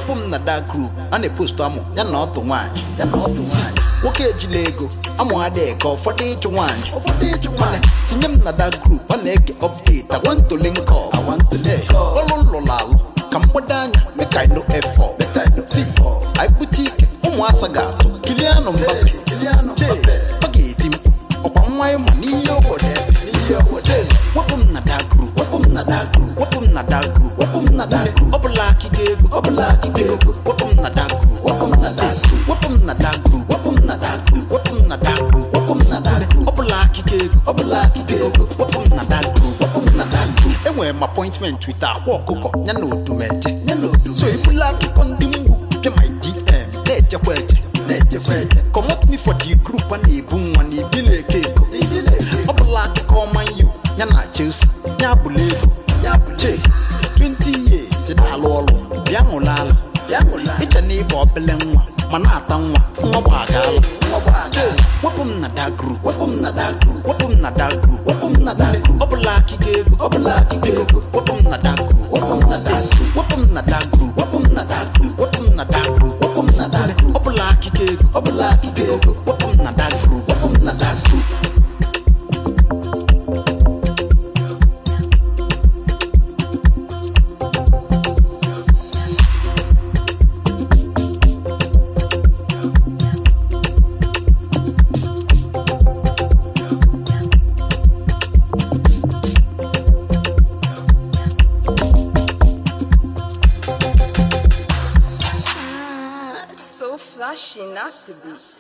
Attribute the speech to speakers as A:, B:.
A: wepụ m na da group a na-epostu amụ ya na ọtụ nwaanyị ya na ọtụ nwaanyị nwoke ejila ego amụ adịghị ka ụfọdụ ịchụ nwaanyị ụfọdụ ịchụ nwaanyị tinye m na da group a na-ege update awantole nke awantole ọlụ lụrụ alụ ka mgbado anya make I no effort si anyị bute ike ụmụasa ga-atụ kilianụ mbape che ọ ga-eti mkpu ọkwa nwa ịma n'ihe obodo ebe wepụ m na da group wepụ m na da group wepụ m na da group wepụ m na da group ọ bụla akịga ego ọ bụla akịga ego wepụ m na da group wepụ m na da group wepụ m na da group wepụ m na da group wepụ m na da group wepụ m na da group ọ bụla akịga ego ọ bụla akịga ego wepụ m na da group wepụ m na da group enwere m appointment with akwa ọkụkọ ya na odumeje ya na odumeje so ebula akụkọ ndị mgbu bịa my dm na-echekwa eche na-echekwa eche comot me for the group a na-ebu nwa na ibi na-eke ego ọ bụla akụkọ ọma yo ya na chelsea ya bụla ego ya bụ che 20 years na-alụ ọrụ bịa ṅụla ala iche na ịba obele nwa ma na-ata nwa nwa bụ agaala che wepụ m na da group wepụ m na da group wepụ m na da group wepụ m na da group ọ bụla akịga ego ọ bụla akịga ego wepụ m na da group wepụ m na da group wepụ m na da group wepụ m na da group wepụ m na da group wepụ m na da group ọ bụla akịga ego ọ bụla akịga ego wepụ m na da group wepụ m na da group
B: So flashy, not the beat.